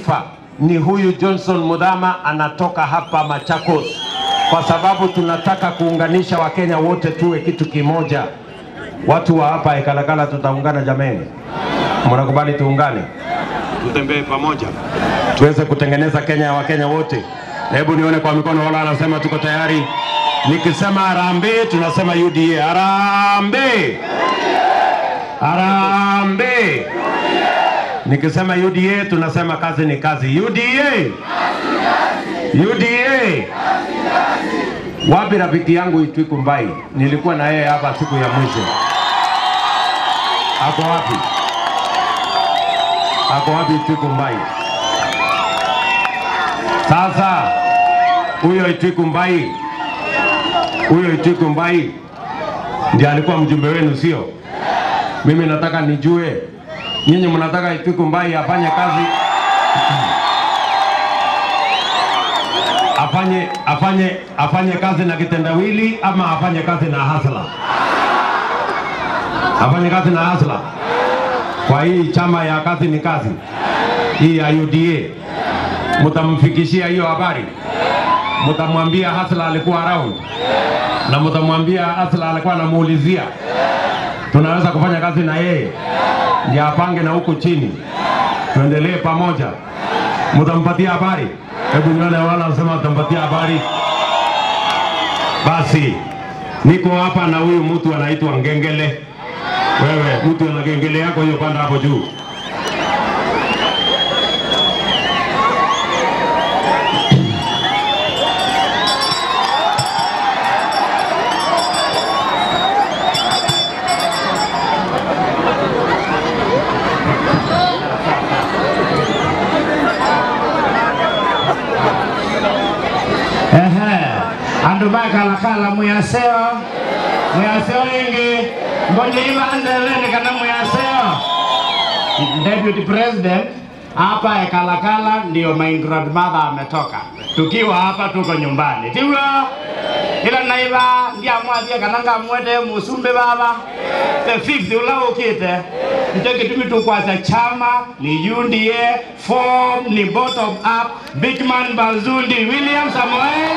taifa ni huyu Johnson Mudhama, anatoka hapa Machakos, kwa sababu tunataka kuunganisha Wakenya wote tuwe kitu kimoja. Watu wa hapa Ekalakala tutaungana jameni, mnakubali tuungane, tutembee pamoja, tuweze kutengeneza Kenya ya Wakenya wote. Hebu nione kwa mikono, wala anasema tuko tayari. Nikisema harambee, tunasema UDA. Harambee, harambee. Nikisema UDA tunasema kazi ni kazi. UDA, UDA. Wapi rafiki yangu Itwiku Mbai? Nilikuwa na yeye hapa siku ya mwisho. Ako wapi? Ako wapi Itwiku Mbai? Sasa huyo Itwiku Mbai, huyo Itwiku Mbai ndiye alikuwa mjumbe wenu, sio? Mimi nataka nijue nyinyi mnataka Itwiku Mbai afanye kazi afanye afanye afanye kazi na kitendawili ama afanye kazi na hasla? Afanye kazi na hasla kwa hii chama ya kazi ni kazi hii ya UDA, mtamfikishia hiyo habari, mtamwambia hasla alikuwa around na mtamwambia hasla alikuwa anamuulizia tunaweza kufanya kazi na yeye ndio apange na huku chini, tuendelee pamoja. Mtampatia habari? Hebu nione wala wanasema mtampatia habari. Basi niko hapa na huyu mtu anaitwa Ngengele. Wewe mtu ana ngengele yako hiyo, panda hapo juu. Ehe, andu bakalakala muyaseo muyaseo ingi mbonye ivanzeleni kana muyaseo deputy president hapa Ekalakala ndio my grandmother ametoka, tukiwa hapa tuko nyumbani tiwo ila naiva ndiamwathie kana ngamwete musumbi baba the fifth ula ukite nicho gitumi tukwasa chama ni UDA form ni bottom up Bigman Bazundi William Samoei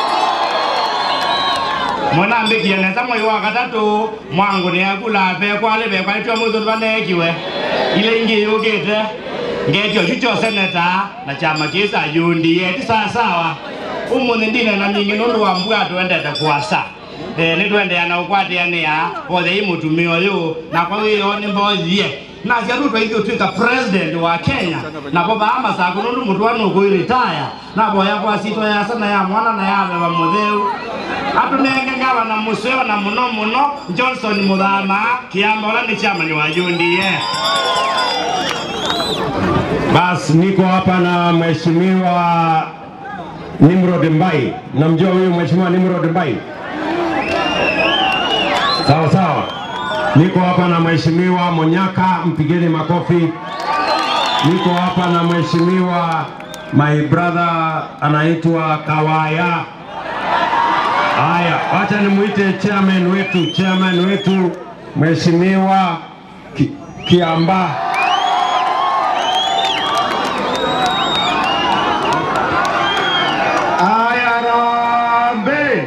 mwanambikie neza mwei wa katatu mwangu niakula bekwale bekwalitwe muthu vanekiwe ile ingi yukite ngetio chucho seneta na chama kisa UDA ti sawasawa umuthi ndine na mingi nundu wa mbua twendete kuasa eh, nitwendeana ukwatiania othe i mutumia uyu na kwa hiyo nimbothie na ciatu twaithio twika president wa Kenya na bo baa masaku nundu mutu anu kuiritaya na boya kwa sito ya sana ya mwana na ya beba mutheu atunenge ngava na museo na muno muno Johnson Muthama kiamba ula ni chama ni wa UDA Basi niko hapa na mheshimiwa Nimrod Mbai. Namjua huyu mheshimiwa Nimrod Mbai? Sawa sawa. Niko hapa na mheshimiwa Monyaka, mpigeni makofi. Niko hapa na mheshimiwa my brother anaitwa Kawaya. Haya, wacha nimuite chairman wetu, chairman wetu mheshimiwa Ki, Kiamba. ayarambe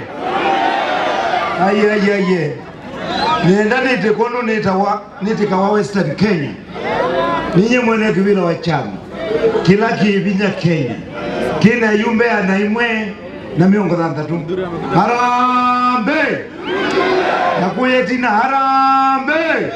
ayeayeye nenda nite kono nitawa nitikawa western kenya ninye mwene kivila wa chama kila kiivinya kenya kina yumbe ana imwe na miongo thantatu harambe nakuyetina harambe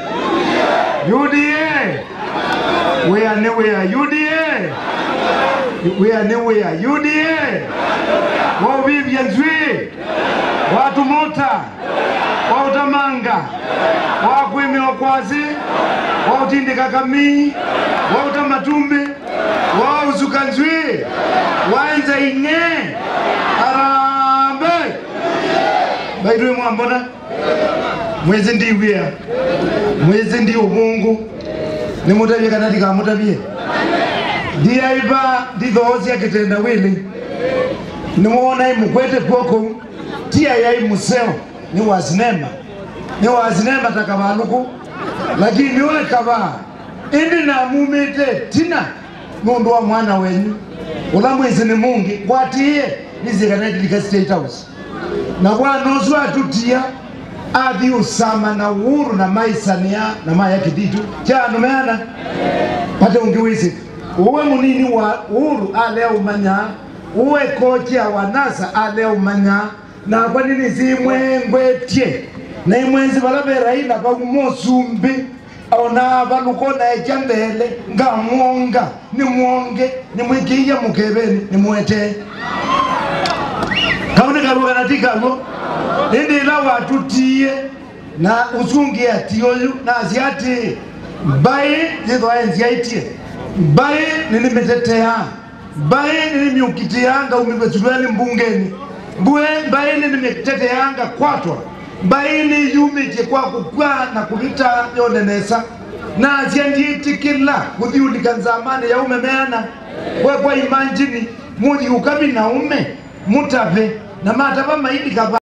uda wea ni wea uda wea ni wea uda wauvivya nzwi watumota wautamanga wakwimiwa kwasi wautindika kamii wauta matumbi wauzuka nzwi waenza ing'e arambe baitwe mwambona mwezi ndiwia mwezi ndi ubungu nimutavie kana ndikamutavie ndiaiva ndithoosia kitenda wili niwona imukwete kwoko tia yai museo ni wazinema ni wazinema takavaluku lakini we kava indi namumite tina nundu wa mwana wenyu ula mwisi ni mungi gwatiie nisikanaitilika state house na bwana ucio atutia athi usama na uhuru na maisania na maya kiditu chanumeana pate ungi wisi uwe munini wa uhuru ale umanya uwe kocha wa nasa ale umanya na kwa nini zimwengwetie na imwenzi vala veraila vaumosumbi ona valukona echa mbele ngamwonga nimwonge nimwikiia mukeveni nimwetee kauni karuga natikalo indi ila watutie na usungi ati uyu na asiati mbai yithwa enziaitie mbai nilimetetea mbai nilimyukitianga umivetulweli mbungeni mbue mbai nilimiteteanga kwatwa mbai niyumitie kwa kukwa na kulita yonenesa na asiandiitikila kuthiulika nzamani ya umemeana kwekwa imanjini muthi ukami na ume mutave na matava maidi kava